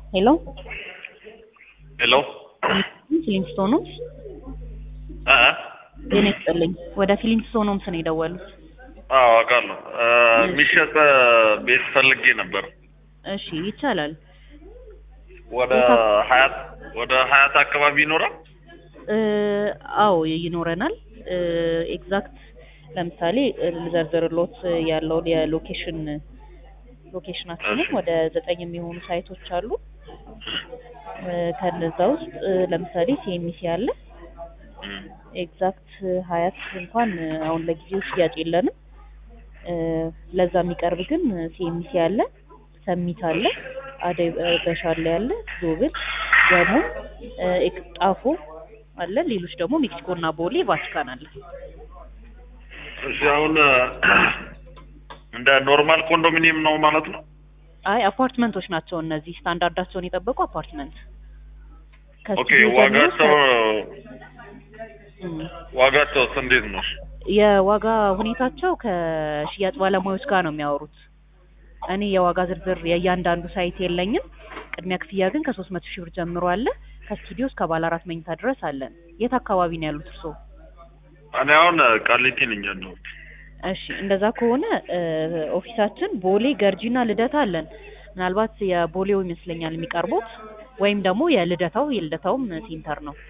ሄሎ ሄሎ ፊሊንግስቶን ሆምስ እ ጤና ይስጥልኝ። ወደ ፊሊንግስቶን ሆምስ ነው የደወሉት። አዎ አውቃለሁ። እ የሚሸጥ ቤት ፈልጌ ነበር። እሺ ይቻላል። ወደ ሀያት ወደ ሀያት አካባቢ ይኖራል። እ አዎ ይኖረናል። እ ኤግዛክት ለምሳሌ ልዘርዝርሎት ያለውን የሎኬሽን ሎኬሽናችንን እሺ። ወደ ዘጠኝ የሚሆኑ ሳይቶች አሉ። እ ከነዛ ውስጥ እ ለምሳሌ ሲኤምሲ አለ። እም፣ ኤግዛክት ሀያት እንኳን አሁን ለጊዜው ሽያጭ የለንም። እ ለዛ የሚቀርብ ግን ሲኤምሲ አለ፣ ሰሚት አለ፣ አደይ እ በሻሌ አለ፣ ዞብል ደግሞ እ ኤክ- ጣፎ አለ። ሌሎች ደግሞ ሜክሲኮ እና ቦሌ ቫቲካን አለ። እሺ አሁን እ እንደ ኖርማል ኮንዶሚኒየም ነው ማለት ነው። አይ አፓርትመንቶች ናቸው እነዚህ ስታንዳርዳቸውን የጠበቁ አፓርትመንት ኦኬ ከስቱዲዮ ጀምሮ ዋጋቸው እም፣ ዋጋቸውስ እንዴት ነው? የዋጋ ሁኔታቸው ከሽያጭ ባለሙያዎች ጋር ነው የሚያወሩት። እኔ የዋጋ ዝርዝር የእያንዳንዱ ሳይት የለኝም። ቅድሚያ ክፍያ ግን ከሶስት መቶ ሺህ ብር ጀምሮ አለ። ከስቱዲዮ እስከ ባለ አራት መኝታ ድረስ አለን። የት አካባቢ ነው ያሉት እርስዎ? እኔ አሁን ቃሊቲ ነኝ ያለሁት። እሺ እንደዛ ከሆነ እ ኦፊሳችን ቦሌ ገርጂና ልደታ አለን። ምናልባት የቦሌው ይመስለኛል የሚቀርቡት ወይም ደግሞ የልደታው የልደታውም ሴንተር ነው።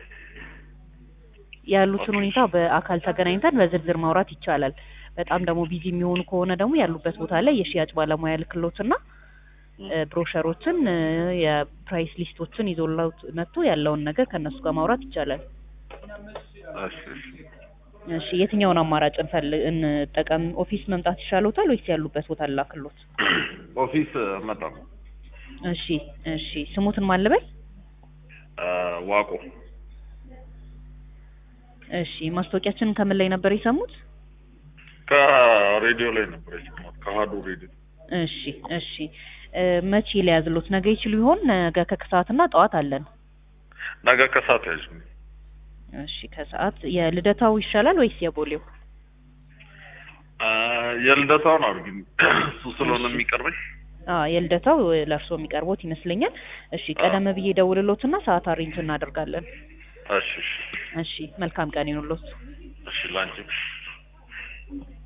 ያሉትን ሁኔታ በአካል ተገናኝተን በዝርዝር ማውራት ይቻላል። በጣም ደግሞ ቢዚ የሚሆኑ ከሆነ ደግሞ ያሉበት ቦታ ላይ የሽያጭ ባለሙያ ልክሎትና እ ብሮሸሮችን እ የፕራይስ ሊስቶችን ይዞላውት መጥቶ ያለውን ነገር ከእነሱ ጋር ማውራት ይቻላል። እሺ እሺ። እሺ የትኛውን አማራጭ እንፈልግ እንጠቀም? ኦፊስ መምጣት ይሻሎታል ወይስ ያሉበት ቦታ ላክሎት? ኦፊስ እመጣለሁ። እሺ እሺ ስሙትን ማን ልበል? እ ዋቆ እሺ ማስታወቂያችንን ከምን ላይ ነበር የሰሙት? ከሬዲዮ ላይ ነበር የሰማሁት ከአሀዱ ሬዲዮ። እሺ እሺ እ መቼ ሊያዝሎት? ነገ ይችሉ ይሆን? ነገ ከከሰዓትና ጠዋት አለን። ነገ ከሰዓት ያዥ እሺ ከሰዓት የልደታው ይሻላል ወይስ የቦሌው? እ የልደታውን አድርጊ እሱ ስለሆነ እሺ። የሚቀርበኝ። አ የልደታው ለእርስዎ የሚቀርቦት ይመስለኛል። እሺ ቀደም ብዬ ደውልሎትና ሰዓት አሬንጅ እናደርጋለን። እሺ እሺ እሺ መልካም ቀን ይሁንልዎት። እሺ ላንቺ